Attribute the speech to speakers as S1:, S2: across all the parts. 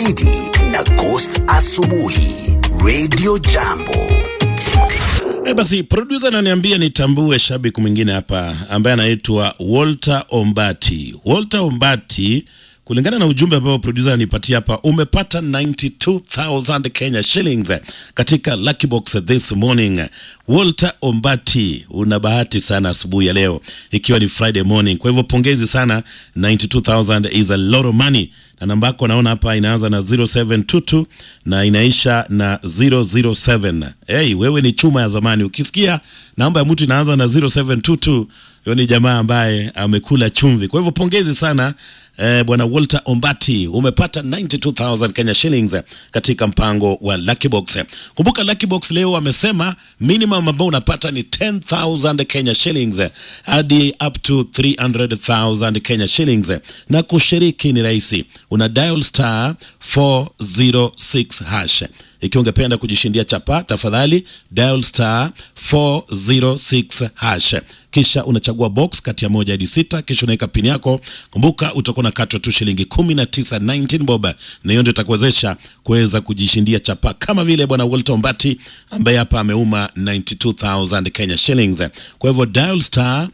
S1: Gidi na Ghost Asubuhi Radio Jambo.
S2: E, basi producer ananiambia nitambue shabiki mwingine hapa ambaye anaitwa Walter Ombati. Walter Ombati, kulingana na ujumbe ambao producer anipatia hapa, umepata 92000 Kenya shillings katika lucky box this morning. Walter Ombati, una bahati sana asubuhi ya leo, ikiwa ni Friday morning. Kwa hivyo pongezi sana, 92000 is a lot of money na namba yako naona hapa inaanza na 0722 na inaisha na 007. Hey, wewe ni chuma ya zamani. Ukisikia namba ya mtu inaanza na 0722 huyo ni jamaa ambaye amekula chumvi. Kwa hivyo pongezi sana eh, bwana Walter Ombati, umepata 92000 Kenya shillings katika mpango wa Lucky Box. Kumbuka Lucky Box leo amesema minimum ambao unapata ni 10000 Kenya shillings hadi up to 300000 Kenya shillings, na kushiriki ni rahisi, una dial star 406 hash ikiwa ungependa kujishindia chapa, tafadhali dial star 406 hash, kisha unachagua box kati ya moja hadi sita, kisha unaweka pini yako. Kumbuka utakuwa unakatwa tu shilingi 19 19 bob, na hiyo ndio itakuwezesha kuweza kujishindia chapa kama vile bwana Walter Ombati ambaye hapa ameuma 92000 Kenya shillings. Kwa hivyo dial star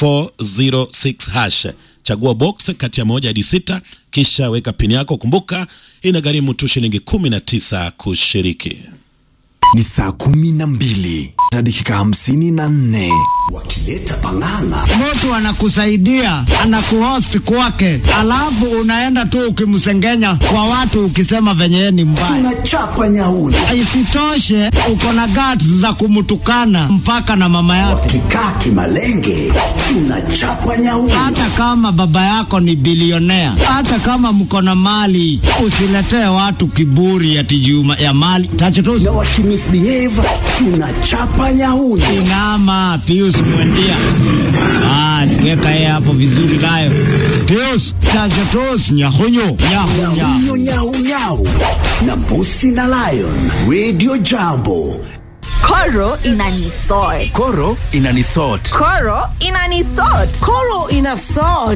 S2: 406 hash chagua box kati ya moja hadi sita kisha weka pini yako. Kumbuka inagharimu tu shilingi kumi na tisa kushiriki.
S1: Ni saa kumi na mbili na dakika hamsini na nne wakileta pang'ang'a.
S3: Mtu anakusaidia anakuhost kwake, alafu unaenda tu ukimsengenya kwa watu ukisema venye yeye ni mbaya.
S1: Tunachapa nyauni
S3: Isitoshe uko na guts za kumtukana mpaka na mama yake,
S1: wakikaa kimalenge, tunachapa nyauni
S3: hata kama baba yako ni bilionea, hata kama mko na mali. Usiletee watu kiburi ati juu ya mali tachotusi.
S1: na wakimisbehave, tunachapa nyauni
S3: Inama Pius Mwendia. Basi weka yeye hapo vizuri nayo. Pius tachotusi nyahunyu nyahunya.
S1: nyau nyau nyau na mbusi na lion radio jambo
S4: Koro inanisort.
S5: Koro inanisort.
S4: Koro inanisort. Koro inasort.